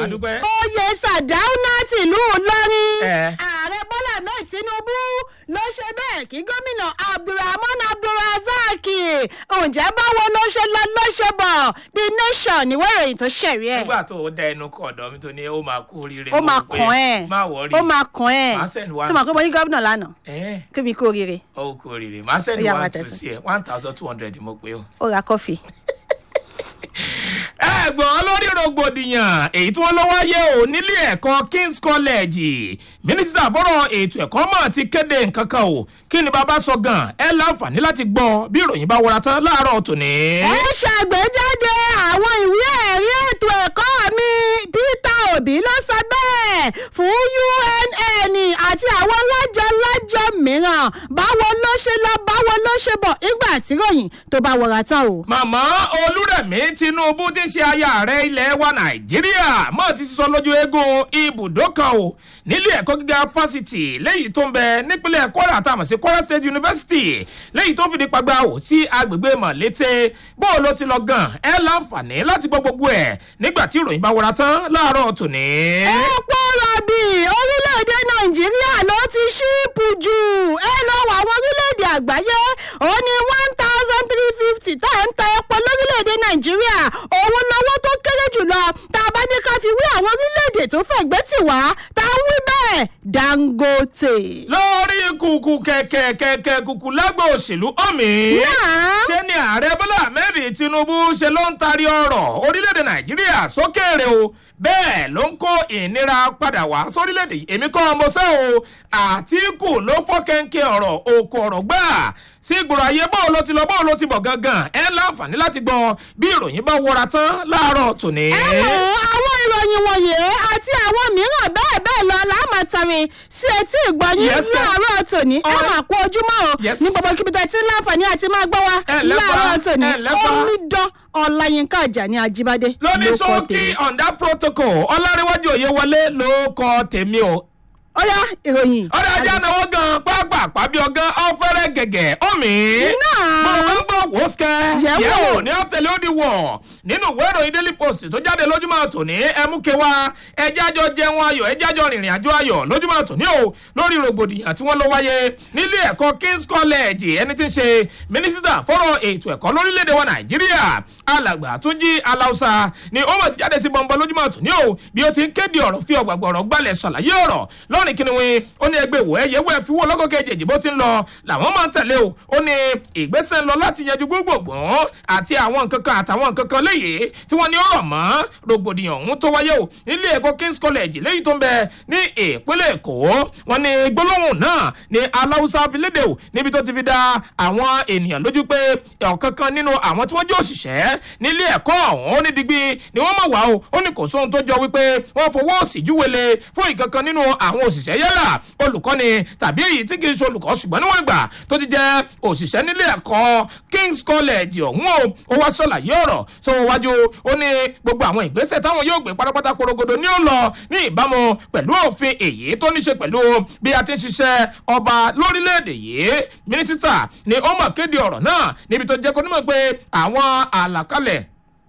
dúpẹ́. oyè sàdáúná tìlú ìlọrin Ẹ. ààrẹ bọ́lá mẹ́ẹ̀ tinubu ló ṣe bẹ́ẹ̀ kí gómìnà abdulrahman abdulrazak ǹjẹ́ báwo ló ṣe lọ ló ṣe bọ̀ the nation ìwé ìròyìn tó ṣẹ̀rí ẹ̀ nígbà tó o dá ẹnu kọ ọ̀dọ̀ mi tó ní ó máa kú oríire ó mo máa rò pé kàn ẹ́ má wọrí ó máa kàn ẹ́ Màá send one. tí mo kọ́ bọ́ ní gómìnà lánàá ẹ kí mi kú oríire ó kú oríire má sẹ́ni Ó yá, one máa two tẹ̀sán. sí ẹ one thousand two hundred mo pé o. ó ra kọfí. ẹ̀gbọ́n lórí rògbòdìyàn èyí tí wọ́n lọ wáyé o nílé ẹ̀kọ́ kings college mínísítà fọ́rọ̀ ètò ẹ̀kọ́ mọ̀ ti kéde nǹkan kan o kí ni bàbá sọ gan ẹ láǹfààní láti gbọ́ bí ìròyìn bá wọra tán láàárọ̀ tòní. ẹ ṣàgbéjáde àwọn ìwé ẹ̀rí ètò ẹ̀kọ́ mi peter obi ló sọ bẹ́ẹ̀ fún unn àti àwọn lájọ-lájọ mìíràn báwo ló ṣe lọ báwo ló ṣe bọ̀ nígbà tí ròyìn tó bá wọra tán o. màmá olúrẹ̀mí tinubu ti ṣe aya ààrẹ ilẹ̀ wa nàìjíríà mọ́ ti sọ lójú eégún ibùdó kan o nílé ẹ̀kọ́ gíga fásitì lẹ́yìn tó ń bẹ nípínlẹ̀ kwara tá a mọ̀ sí kwara state university lẹ́yìn tó fìdí pagbá o sí agbègbè mọ̀lété bó o ló ti lọ gan ẹ láǹfààní láti gbọ́ gbogbo ẹ̀ nígbà tí ìròyìn bá wọra tán láàárọ̀ tòní. epo rọ̀bì orílẹ̀-èdè nàìjíríà ló ti ṣíìpù jù ẹ lọ wọ àwọn orílẹ̀-èdè àgbáyé ó ní one thousand three fifty tá à ń ta epo lórílẹ̀-èdè nàìjíríà òun lọ́wọ́ tó kéré jùlọ tá a bá ní ká fi wí àwọn orílẹ̀-èdè tó fẹ̀gbẹ́ tì wá tá a ń wí bẹ́ẹ̀ dangote. lórí kùkù kẹ̀kẹ́ kẹ̀kẹ́ kùkù lágbo òṣèlú ọ̀mì. náà ṣé ni ààrẹ bọ́lá ahmed tinubu ṣe ló ń taari ọ̀rọ̀ orílẹ̀-èdè nàìjíríà sókèèrè o bẹ́ẹ̀ ló ń kó ìnira padà wá sórílẹ̀-èdè yìí èmi kọ́ ọmọ sẹ́ o àtìkù ló fọ́ kẹ́ńkẹ́ ọ̀rọ̀ òkú ọ̀rọ̀ gbà sí ìgboro ayé bọ́ọ̀ ló ti lọ bọ́ọ̀ ló ti bọ̀ gangan ẹ láǹfààní láti gbọ́ bí ìròyìn bá wọra tán láàárọ̀ tòní. ẹ wo àwọn ìròyìn wọ̀nyí àti àwọn mìíràn bẹ́ẹ̀ bẹ́ẹ̀ lọ láàmàtàrin sí etí ìgbọ̀nyín Yes, sir. láàárọ̀ tòní ẹ Alright. máa kó ojúmọ́ o Yes. ní gbogbo kíbi tí láǹfààní àti máa gbọ́ wa Ẹ lẹ́fà, láàárọ̀ tòní ẹ lẹ́fà. omidan ọláyínká àjàní ajíbádé lóní ló kọ́ sókí tèmi. ọ̀ndà protocol ọlárẹ̀wájú òye wọlé ló kọ́ tèmi o ó yá ìròyìn. ọ̀rẹ́ ajá náwó gan pápá pàbí ọgán ọ̀fẹ́rẹ́ gẹ̀gẹ̀ ọ̀mì. Náà. gbọ̀ngbọ̀n wò skẹ́. Yẹ̀wò. yẹ̀wò ní ọ̀tẹ̀lẹ̀ ó di wọ̀. nínú ìwé ìròyìn daily post tó jáde lójúmọ́ tòní ẹmúke wa ẹjẹ́ àjọ jẹun ayọ̀ ẹjẹ́ àjọ rìnrìn àjò ayọ̀ lójúmọ́ tòní o lórí rògbòdìyàn tí wọ́n lọ wáyé nílé ẹ̀kọ́ kings college ẹni tí ń ṣe mínísítà fọ́rọ̀ ètò ẹ̀kọ́ lórílẹ̀‐èdè wa nàìjíríà alàgbà túnjí aláùsà ni ó mọ̀ ti jáde sí bọ́ńbọ́ lójúmọ́ tòní o bí ó ti ń kéde ọ̀rọ̀ fi ọ̀gbàgbọ̀ ọ̀rọ̀ gbalẹ̀ ṣàlàyé ọ̀rọ̀ lọ́rìn kí ni wọ́n ó ní ẹgbẹ́ ìwò ẹ̀yẹ wẹ́ẹ̀ fi wó lọ́kọ̀ kejì bó ti ń lọ làwọn máa ń tẹ̀lé o ó ní ìgbésẹ̀ ń lọ láti yanjú gbogbogbò àti àwọn nǹkan kan àtàwọn nǹkan kan léyìí tí wọ́n ní ó rọ̀ mọ́ rògbòdìyàn ọ̀hún tó wáyé o nílé ẹ̀kọ́ kings college léyìí tó ń bẹ ní ìpínlẹ̀ èkó wọn ní gbólóhùn náà ní aláwùsá fi léde o níbi tó ti fi da àwọn ènìyàn lójú pé ọ̀kan kan nínú àwọn tí wọ́n jẹ́ òṣìṣẹ́ nílé ẹ̀kọ́ ọ̀hún ó ní digbí ni wọ́n mọ̀ wá o ó ní kò sóhun tó jọ wípé wọ́n fowó òsì júwèlé fún ìkankan nínú àwọn òṣìṣẹ́ yálà olùkọ́ni tàbí èyí tí kì í ṣe olùkọ́ ṣùgbọ́n níwọ̀n ìgbà tó ti jẹ́ òṣìṣẹ́ nílé ẹ̀kọ́ kings college ọ̀hún o ó wá ṣàlàyé ọ̀rọ̀ sọ wájú ó ní gbogbo àwọn ìgbésẹ̀ táwọn yóò gbé pátápátá porogodo ní ó lọ ní ìbámu pẹ̀lú òfin èyí tó ní ṣe pẹ̀lú bí a ti ń ṣiṣẹ́ ọba lórílẹ̀‐èdè yìí mínísítà ni ó mọ̀ kéde ọ̀rọ̀ náà níbi tó jẹ́ kó nímọ̀ pé àwọn àlàkalẹ̀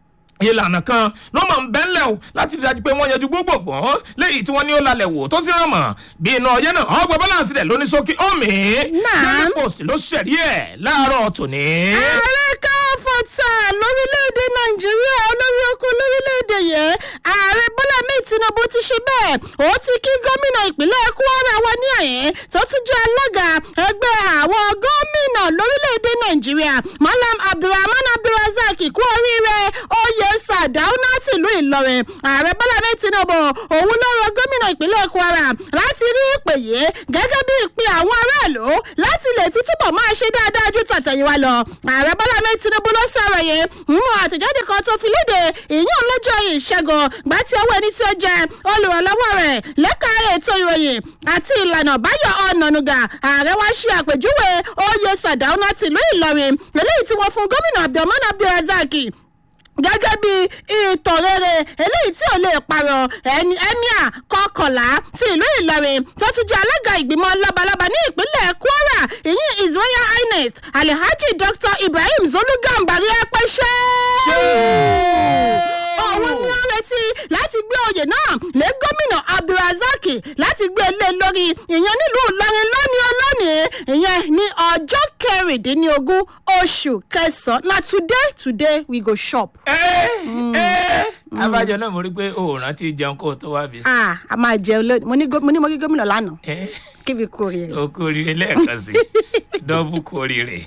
ìlànà kan ló máa ń bẹ́ńlẹ̀ o láti rí dájú pé wọ́n yanjú gbogbogbò léyìí tí wọ́n ní ó lalẹ̀ wò tó sì rán mọ̀ bí iná ọyẹ́ náà ọgbẹ́ balance rẹ̀ lóní sókè ọ̀mì Náà. daily post ló ṣẹ̀rí ẹ̀ láàárọ̀ tòní. ààrẹ káfọ́tà lórílẹ̀‐èdè nàìjíríà olórí oko lórílẹ̀‐èdè yẹn ààrẹ bọ́lá mi tinubu ti ṣe bẹ́ẹ̀ ó ti kí gómìnà ìpínlẹ̀ kwara wa ní àyẹn tó tún jẹ́ alága ẹgbẹ́ àwọn gómìnà lórílẹ̀‐èdè nàìjíríà malam abdulrahman abdulrasaq kú oríire oyè sàdáúná tìlú ìlọrin ààrẹ bọ́lá mi tinubu òun ló rọ gómìnà ìpínlẹ̀ kwara láti rí ìpè yìí gẹ́gẹ́ bí ìpè àwọn aráàlú láti lè fi túbọ̀ máa ṣe dáadáa ju tàtẹ̀yìnwá lọ ààrẹ bọ́lá mi tinubu ló sọ̀rọ̀ yìí nínú àtẹ̀jáde kan tó fi léde ìyún lọ́jọ́ ìṣẹ́gun gbà tí owó ẹni tí ó jẹ olùrànlọ́wọ́ rẹ̀ lẹ́ka ètò ìròyìn àti ìlànà báyọ̀ ọ̀nànúgà ààrẹ wá ṣe àpèjúwe oyè sàdáúná tìlú ìlọrin eléyìí tí wọ́n fún gómìnà abdulrahman abdulrasaq gẹ́gẹ́ bí ìtàn rere eléyìí tí ò lè parọ́ ẹni emir kọkànlá sí ìlú ìlọrin tó ti jẹ́ alága ìgbìmọ̀ lọ́balọ́ba ní ìpínlẹ̀ kwara ìyìn his royal highness alhaji dr ibrahim zolugambari apẹ́ṣẹ́. òun ni ó retí láti gbé oyè oyè náà lé gómìnà abdulrasaq láti gbé e lé lórí ìyẹn nílùú ìlọrin lónìí olónìí ìyẹn ní ọjọ́ kẹrìndínlógún oṣù kẹsàn-án na today today we go shop. ẹ ẹ abájọ náà mo rí pé o ò rántí jẹun kó o tó wá bí sí. ah a máa jẹun lónìí mo ní gó- mo ní mo rí gómìnà lánàá ẹ kí fi kú oríire. o kú oríire lẹ́ẹ̀kan sí dọ́bù kú oríire.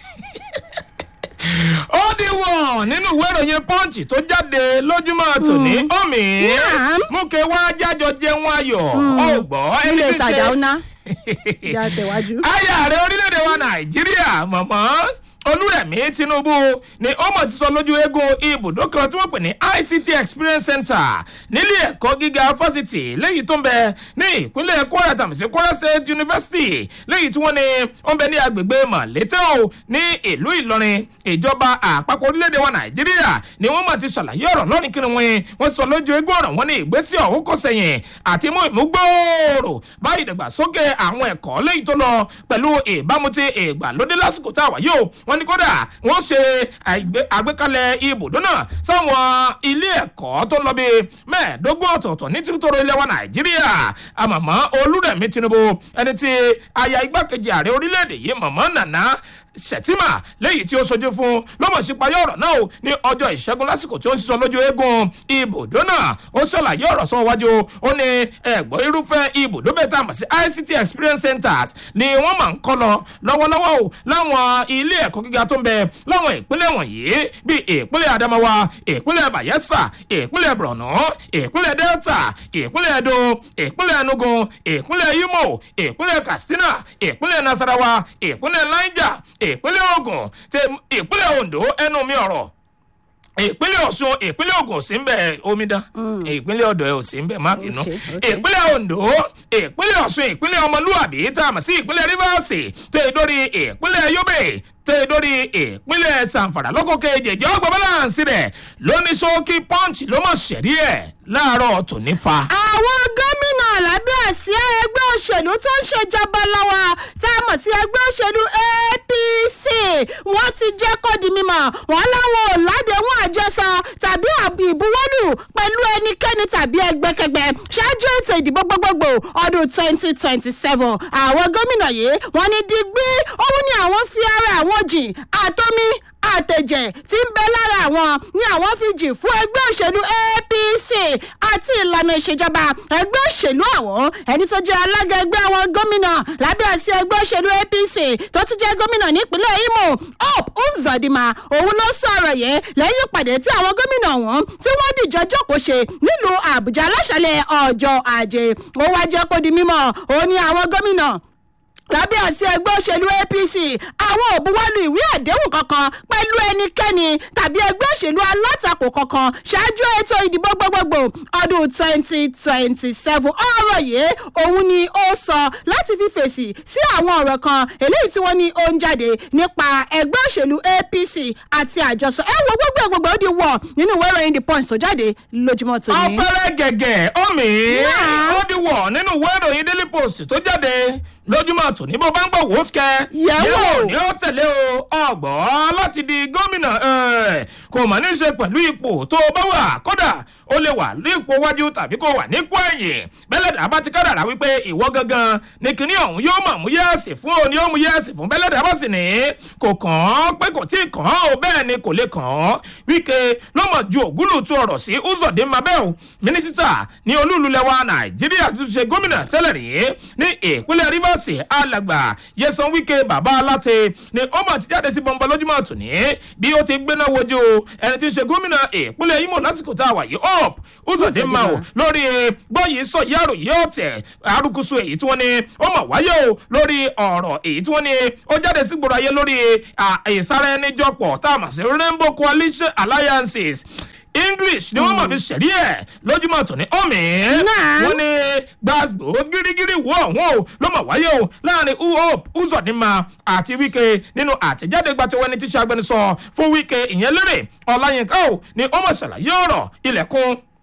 ó di wọ̀n nínú ìwé ìròyìn pọ́ǹchì tó jáde lójúmọ́ tòní omi Naam. mú kí wá jájọ jẹun ayọ̀ ọgbọ́ ẹni nílé tí ń ṣe- sàdáúná ìyá tẹ̀wájú. ayé ààrẹ orílẹ̀-èdè wa nàìjíríà mọ̀mọ́ olúrẹ̀mí tinubu ni ó mọ̀ ti sọ lójú eégún ibùdó kan tí wọ́n pè ní ict experience center nílé ẹ̀kọ́ gíga fásitì léyìí tó ń bẹ ní ìpínlẹ̀ kwara tàmísí kwara state university léyìí tí wọ́n ní ó ń bẹ ní agbègbè mọ̀létẹ́ o ní ìlú ìlọrin ìjọba àpapọ̀ orílẹ̀-èdè wa nàìjíríà ni wọ́n mọ̀ ti ṣàlàyé ọ̀rọ̀ lọ́rin kí ni wọ́n wọ́n sọ lójú eégún ọ̀rọ̀ wọn ní ìgbésí ọ̀hún kò sẹ́yìn àti mú ìmúgbòòrò bá ìdàgbàsókè àwọn ẹ̀kọ́ léyìí tó lọ pẹ̀lú ìbámu ti ìgbàlódé lásìkò tá a wà yóò wọ́n ní kódà wọ́n ṣe àìgbé- àgbékalẹ̀ ibùdó náà sáwọn ilé ẹ̀kọ́ tó lọ bí mẹ́ẹ̀ẹ́dógún ọ̀tọ̀ọ̀tọ̀ ní títútòrò ilẹ̀ wa nàìjíríà àmọ̀mọ́ olúrẹ̀mí tinubu ẹni tí aya igbákejì ààrẹ orílẹ̀-èdè yìí mọ̀mọ́ nàná sẹ̀tìmà lẹ́yìn tí ó sojú fún lọ́mọ̀sípayọ̀ ọ̀rọ̀ náà o ní ọjọ́ ìṣẹ́gun lásìkò tí ó ń sísọ lójú eégún ibùdó náà ó ṣàlàyé ọ̀rọ̀ sọ wájú ó ní ẹ̀gbọ́n irúfẹ́ ibùdó bẹ́ẹ̀ tá a mọ̀ sí ict experience centers ni wọ́n máa ń kọ́ lọ lọ́wọ́lọ́wọ́ o láwọn ilé ẹ̀kọ́ gíga tó ń bẹ láwọn ìpínlẹ̀ wọ̀nyí bíi ìpínlẹ̀ adamawa ìpínlẹ̀ bayelsa ìpínlẹ̀ borno ìpínlẹ̀ delta ìpínlẹ̀ edo ìpínlẹ̀ enugu ìpínlẹ̀ imo ìpínlẹ̀ katsina ìpínlẹ̀ nasarawa ìpínlẹ̀ niger ìpínlẹ̀ ogun tẹ ìpínlẹ̀ ondo ẹnu mi ọ̀rọ̀ ìpínlẹ̀ ọ̀ṣun ìpínlẹ̀ ogun ò sí ń bẹ̀ omidan ìpínlẹ̀ ọ̀dọ̀ ẹ̀ ò sí ń bẹ̀ má bínú Okay, okay. ìpínlẹ̀ ondo ìpínlẹ̀ ọ̀ṣun ìpínlẹ̀ ọmọlúwàbí tá a mọ̀ sí ìpínlẹ̀ rivers tó yẹ dórí ìpínlẹ̀ yobe tó yẹ dórí ìpínlẹ̀ sanfara lọ́kọ̀ kejì ọgbọ̀n balance rẹ̀ lóní ṣókí punch ló mọ̀ ṣẹ̀rí ẹ̀ láàárọ̀ tòní fa. àwọn gómìnà lábẹ́ àsíá ẹgbẹ́ òṣèlú tó ń ṣèjọba lọ́wọ́ tá a mọ̀ sí ẹgbẹ́ òṣèlú apc wọ́n ti jẹ́ kó di mímọ̀ wọ́n láwọn ò ládéhùn àjọsọ tàbí àbí ìbuwọ́lù pẹ̀lú ẹnikẹ́ni tàbí ẹgbẹ́kẹgbẹ́ ṣáájú ètò ìdìbò gbogbogbò ọdún twenty twenty seven àwọn gómìnà yìí wọ́n ní digbí òun ni àwọn fi ara àwọn jìn àtomi àtẹ̀jẹ̀ tí ń bẹ lára àwọn ni àwọn fi jì fún ẹgbẹ́ òṣèlú apc àti ìlànà ìṣèjọba ẹgbẹ́ òṣèlú àwọn ẹni tó jẹ́ alága ẹgbẹ́ àwọn gómìnà lábẹ́ àṣẹ ẹgbẹ́ òṣèlú apc tó ti jẹ́ gómìnà nípínlẹ̀ imo hope uzodinma òun ló sọ̀rọ̀ yẹn lẹ́yìn ìpàdé tí àwọn gómìnà wọn tí wọ́n dìjọ jókòó ṣe nílùú àbújá láṣàlẹ̀ ọjọ́ ajé ó wá jẹ́ kó di mímọ́ òun ni àwọn gómìnà lábẹ́ àṣẹ ẹgbẹ́ òṣèlú apc àwọn ò buwọ́lu ìwé àdéhùn kankan pẹ̀lú ẹnikẹ́ni tàbí ẹgbẹ́ òṣèlú alátakò kankan ṣáájú ètò ìdìbò gbogbogbò ọdún twenty twenty seven ọ̀rọ̀ yìí òun ni ó sọ láti fi fèsì sí àwọn ọ̀rọ̀ kan eléyìí tí wọ́n ní ó ń jáde nípa ẹgbẹ́ òṣèlú apc àti àjọsọ ẹ wo gbogbo ẹ̀ gbogbo ó di wọ̀ nínú ìwé ìròyìn the punch tó jáde lójúmọ́ tòní. ọ̀fẹ́rẹ́ gẹ̀gẹ̀ omi Yeah. ó di wọ̀ nínú ìwé ìròyìn daily post tó jáde lójúmọ́ tòní bó bá ń gbọ́ wò ó sikẹ́ Yẹ̀wò. ni ó tẹ̀lé o ọgbọ́n láti di gómìnà ẹ̀, kò mà ní í ṣe pẹ̀lú ipò tó o bá wà kódà ó lè wà ní ipò wájú tàbí kó wà nípò ẹ̀yìn bẹ́lẹ̀dà bá ti kádàrà wípé ìwọ gangan ni kinní ọ̀hún yóò mọ̀ mú yẹ́ẹ̀sì fún o ni ó mú yẹ́ẹ̀sì fún bẹ́lẹ̀dà bá sì ní kò kàn án pé kò tí ì kàn án o bẹ́ẹ̀ ni kò lè kàn án wíkẹ́ lọ́mọ ju ògúlùtù ọ̀rọ̀ sí uzọ̀dé mabel mínísítà ní olúlulẹ̀ wa nàìjíríà tó ṣe gómìnà tẹ́lẹ̀ rí ní ìpínlẹ̀ rivers alàgbà yẹsan wíkẹ́ bàbá aláte ni ó mà ti jáde sí bọ́ńbọ́ lójúmọ́ tòní bí ó ti gbéná wojú ẹni tí ń ṣe gómìnà ìpínlẹ̀ imo lásìkò tá a wà yìí up uzọ̀dé ma o lórí gbọ́yìí sọ yàrá yìí ọ̀tẹ̀ arúgbóso èyí tí wọ́n ní ó mà wáyé o lórí ọ̀rọ̀ èyí tí wọ́n ní ó jáde sí gbòòrò ayé lórí ìsára ẹni jọpọ̀ tá a mà sí rainbow coalition alliances english ni wọn máa fi ṣẹ̀rí ẹ̀ lójúmọ́ tòní ọ̀mì Náà. wọn ní gbàgbó gírígírí wọ ọ̀hún o ló máa wáyé o láàrin uhope uzodinma àti wike nínú àtẹ̀jáde gbàtẹ́wọ́ ẹni tí ṣe agbẹnusọ fún wike ìyẹn lérè ọ̀làyínká o ni ó mọ̀ ṣàlàyé ọ̀rọ̀ ilẹ̀kùn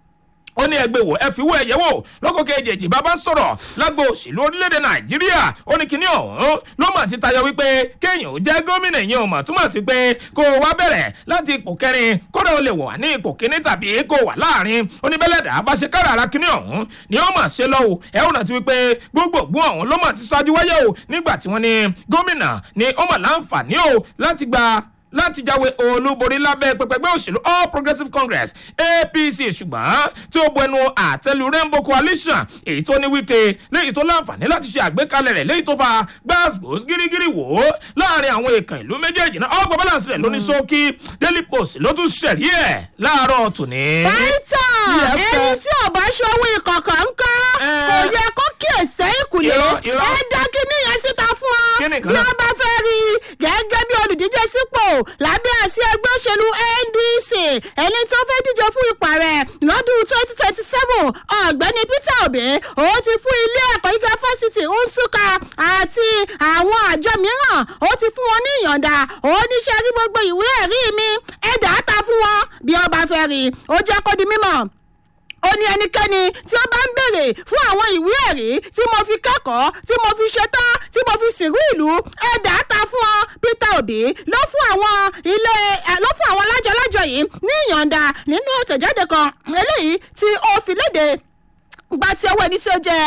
ó ní ẹgbẹ́ wò ẹ fi wó ẹ̀yẹ́ wò lọ́kọ̀ kejì bàbá sọ̀rọ̀ lágbo òṣèlú orílẹ̀-èdè nàìjíríà ó ní kíní ọ̀hún ló mà ti tayọ wípé kéèyàn ó jẹ́ gómìnà yẹn ò mọ̀ túmọ̀ sí pé kó o wá bẹ̀rẹ̀ láti ipò kẹrin kódà ó lè wà ní ipò kíní tàbí kó o wà láàrin oníbẹ̀lẹ̀dà bá ṣe kára ara kíní ọ̀hún ni ó mà ṣe lọ́wọ́ ẹ̀ ó rántí wípé gbogbogbò ọ̀hún ló mà ti ṣáájú wáyé o nígbà tí wọ́n ní gómìnà ni ó mà láǹfààní o láti gba láti jáwé olúborí lábẹ́ pẹpẹgbẹ́ òṣèlú all progressives congress apc ṣùgbọ́n tí ó bu ẹnu àtẹlu rainbow coalition èyí tó ní wíkẹ́ léyìí tó láǹfààní láti ṣe àgbékalẹ̀ rẹ̀ léyìí tó fa gbàgbós gírígírí wò ó láàrin àwọn èèkàn ìlú méjèèjì náà ọgbà balance rẹ̀ ló ní ṣókí daily post ló tún ṣẹ̀rí ẹ̀ láàárọ̀ tòní. pẹ́ńtà Yes, ẹni sir. tí ọba ṣòwò ìkọ̀kọ̀ ń kọ́ Eh. kò yẹ kó kíyèsí ìkùlé Irọ́, irọ́. ẹ dá kíní yẹn síta fún ọ Kí ni nǹkan bí náà? wọ́n bá fẹ́ rí i gẹ́gẹ́ bí olùdíje sípò lábẹ́ àsí ẹgbẹ́ òṣèlú ndc ẹni tó fẹ́ díje fún ipò rẹ̀ lọ́dún twenty twenty seven ọ̀gbẹ́ni peter obi ó ti fún ilé ẹ̀kọ́ gíga fásitì nsúkà àti àwọn àjọ mìíràn ó ti fún wọn ní ìyọ̀ǹda ó níṣẹ́ rí gbogbo ìwé ẹ̀rí mi ẹ̀dá ta fún wọn bí ọba fẹ́ rí i ó jẹ́ kó di mímọ̀ ó ní ẹnikẹ́ni tí ó bá ń béèrè fún àwọn ìwé ẹ̀rí tí mo fi kẹ́kọ̀ọ́ tí mo fi ṣetán tí mo fi sìnrú ìlú ẹ̀dá ta fún ọ peter obi ló fún àwọn ilé ẹ̀ ló fún àwọn lájọlájọ yìí ní ìyọ̀ǹda nínú àtẹ̀jáde kan eléyìí tí ó fi léde gba ti ọwọ́ ẹni tí ó jẹ́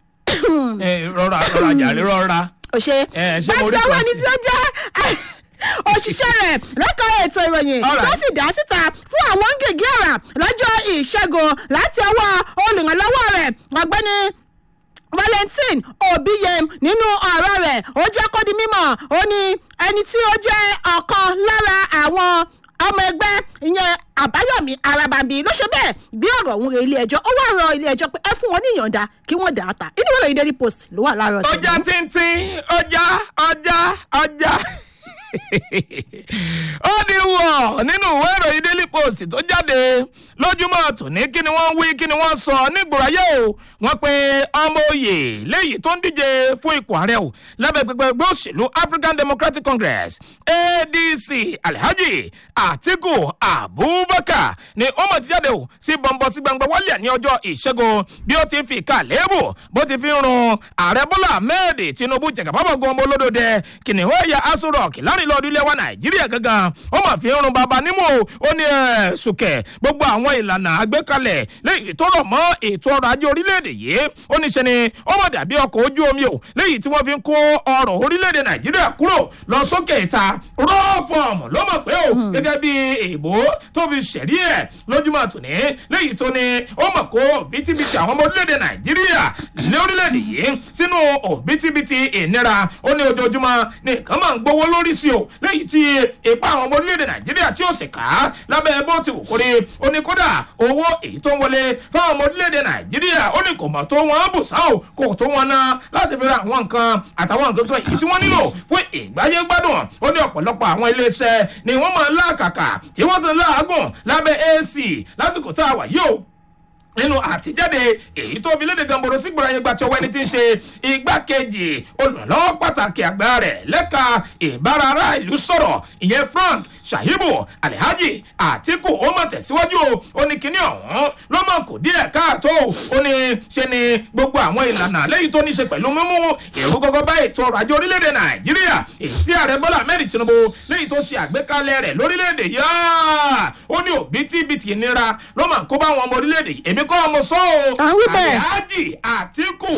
ẹ rọra rọra jàre rọra. òṣè Ẹ, ṣé gba mo ti rí ọwọ́ kan ẹni sí? tí ó jẹ́ òṣìṣẹ́ rẹ̀ lẹ́ka ètò ìròyìn All right. tó sì dá síta fún àwọn gègé ọ̀rà lọ́jọ́ ìṣẹ́gun láti ọwọ́ olùrànlọ́wọ́ rẹ̀ ọ̀gbẹ́ni valentine obiyem nínú ọ̀rọ̀ rẹ̀ ó jẹ́ kó di mímọ̀ ó ní ẹni tí ó jẹ́ ọ̀kan lára àwọn ọmọ ẹgbẹ́ ìyẹn àbáyọ̀mí arábàbí ló ṣe bẹ́ẹ̀ bí ọ̀rọ̀ òun rẹ̀ ilé ẹjọ́ ó wá rọ ilé ẹjọ́ pé ẹ fún wọn ní ìyọ̀ǹda kí wọ́n dà á ta inú ìròyìn daily post ló wà láàárọ̀ tòní. ọjà tíntín ọjà ọjà ọjà ó ní wọ̀ nínú ìwé ìròyìn daily post tó jáde lójúmọ́ tòní kí ni wọ́n wí kí ni wọ́n sọ nígbòráyé o wọ́n pe ọmọ oyè léyìí tó ń díje fún ipò ààrẹ o lábẹ́ pẹpẹ ẹgbẹ́ òṣèlú african democratic congress adc alhaji atiku abubakar ni ó mọ̀ ti jáde o sí bọ̀m̀bọ̀ sí gbangba wálé ní ọjọ́ ìṣẹ́gun bí ó ti fi ìka lébù bó ti fi ń run ààrẹ bọ́lá ahmed tinubu jẹ̀gàbábọ̀ gan ọmọ olódòdẹ kìnìún ẹ̀yà aṣọ rock láàrin lọ́ọ̀dún ilé wa nàìjíríà gangan ó mà fi ń run bàbá nímú o ó ní ẹ̀ sùkẹ̀ gbogbo àwọn ìlànà àgbékalẹ̀ léyìí tó rọ̀ mọ́ ètò ọrọ̀ ajé orílẹ̀-èdè yìí ó ní ṣe ni ó mọ̀ dàbí ọkọ̀ ojú omi o léyìí tí wọ́n fi ń kó ọrọ̀ orílẹ̀-èdè nàìjíríà kúrò lọ sókè ìta rọ́ọ̀fọ̀mù ló mọ̀ pé o gẹ́gẹ́ bí èèbó tó fi ṣẹ̀rí ẹ̀ lójúmọ́ tòní léyìí tó ní ó mọ̀ kó bítíbitì àwọn ọmọ orílẹ̀-èdè nàìjíríà ní orílẹ̀-èdè yìí sínú òbítíbitì ìnira ó ní ojoojúmọ́ ní nǹkan máa ń gbowó lórí sí o léyìí tí ipa àwọn ọmọ orílẹ̀-èdè nàìjíríà tí ó sì ká lábẹ́ bó ti wù kórè ó ní kódà owó èyí tó ń wọlé fáwọn ọmọ orílẹ̀-èdè nàìjíríà ó ní kò mọ̀ tó wọn bùsà o kò tó wọn ná láti fi ra àwọn nǹkan àtàwọn nǹkan kan èyí tí wọ́n nílò fún ìgbáyé gbádùn ó ní ọ̀pọ̀lọpọ̀ àwọn iléeṣẹ́ ni wọ́n máa ń láàkàkà tí wọ́n sì ń láàgùn lábẹ́ ac lásìkò tá a wà yìí o nínú àtijáde èyí tó fi léde gamboro sí gbòòrò ayégbà tí ọwọ́ ẹni tí ń ṣe igbákejì olùrànlọ́wọ́ pàtàkì àgbà rẹ̀ lẹ́ka ìbára ará ìlú sọ̀rọ̀ ìyẹn frank shahibu alhaji àtìkù ó mọ̀ tẹ̀síwájú o ó ní kíní ọ̀hún ló mọ̀ kò díẹ̀ káàtó ó ní ṣe ni gbogbo àwọn ìlànà lẹ́yìn tó ní ṣe pẹ̀lú mímú èrú gọ́gọ́ bá ètò ọrọ̀ ajé orílẹ̀-èdè nàìjíríà èyí tí ààrẹ bọ́lá ahmed tinubu lẹ́yìn tó ṣe àgbékalẹ̀ rẹ̀ lórílẹ̀-èdè yá ó ní òbítíbitì ìnira ló máa ń kó bá àwọn ọmọ orílẹ̀-èdè yìí èmi kọ́ ọmọ sọ́ o À ń wí bẹ́ẹ̀. alhaji àtìkù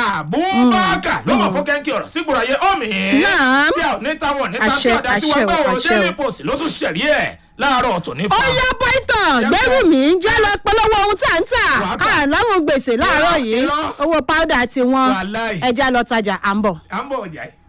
abubakar ló mọ̀ fún kẹ́ńkì ọ̀rọ̀ sígbòrò ayé ọ̀mì Naam. tí a ò ní táwọn nípa Àṣẹ, tí ọ̀dà tí wọ́n àṣẹ gbọ́ o, ọ̀rọ̀ àṣẹ daily o. post ló tún ṣẹ̀rí ẹ̀ láàárọ̀ tòní ó fún yá python gbẹ́rù mi jẹ́ lọ polówó ohun tá à ń tà Wàá gbà. àláwọn gbèsè láàárọ̀ Irọ́, yìí irọ́. owó powder ti wọn Wàláì. ẹja lọ tajà à ń bọ̀. à ń bọ̀ ọjà yìí.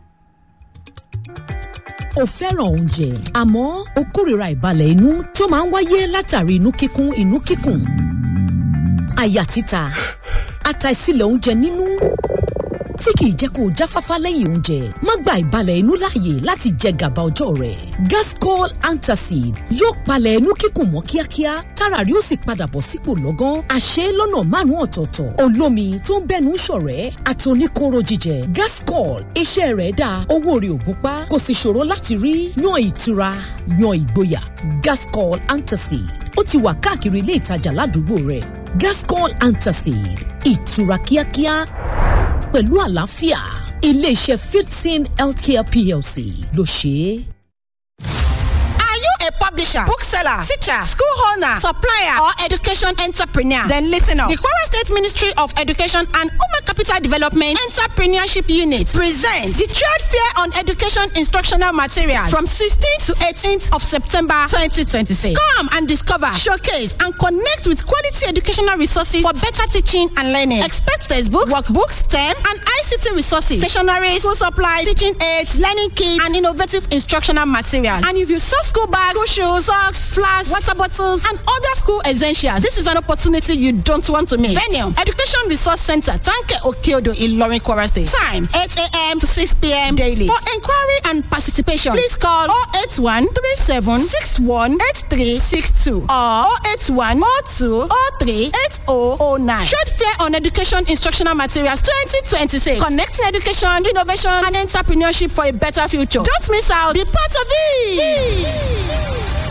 o fẹ́ràn oúnjẹ àmọ́ o kórìíra ìbalẹ̀ inú tó máa ń wáyé látàrí inú kíkún inú kíkùn àyà títa àtàìsílẹ̀ oúnjẹ nínú tí kìí jẹ́ kó o jáfáfá lẹ́yìn oúnjẹ má gba ìbalẹ̀ inú láàyè láti jẹ gàba ọjọ́ rẹ̀ gascol antacid yóò palẹ̀ inú kíkùn mọ́ kíákíá tára rí ó sì padà bọ̀ sípò lọ́gán àṣẹ lọ́nà márùn-ún ọ̀tọ̀ọ̀tọ̀ olómi tó ń bẹ́nu ṣọ̀rẹ́ àtòníkóró jíjẹ gascol iṣẹ́ rẹ̀ dáa owó rẹ̀ ò gúnpá kò sì ṣòro láti rí yan ìtura yan ìgboyà gascol antacid ó ti wà káàkiri ilé ìtajà ládùúgbò rẹ̀ gascol antacid ìtura kíákíá pẹ̀lú àlàáfíà iléeṣẹ́ fifteen healthcare plc ló ṣe é. Are you a publisher, bookseller, teacher, school owner, supplier, or education entrepreneur? Then listen up. The Kwara State Ministry of Education and Human Capital Development Entrepreneurship Unit presents the Trade Fair on Education Instructional Materials from 16th to 18th of September 2026. Come and discover, showcase, and connect with quality educational resources for better teaching and learning. Expect textbooks, workbooks, STEM, and ICT resources, stationery, school supplies, teaching aids, learning kits, and innovative instructional materials. And if you sell school bags, school shoes, socks, flasks, water bottles, and other school essentials, this is an opportunity you don't want to miss. Venue, Education Resource Center, Tanke Okeodo, Ilorin, Kwara State. Time, 8 a.m. to 6 p.m. daily. For inquiry and participation, please call 081 37 61 8362 or 081 02 03 8009. Trade Fair on Education Instructional Materials 2026. Connecting education, innovation, and entrepreneurship for a better future. Don't miss out. Be part of it.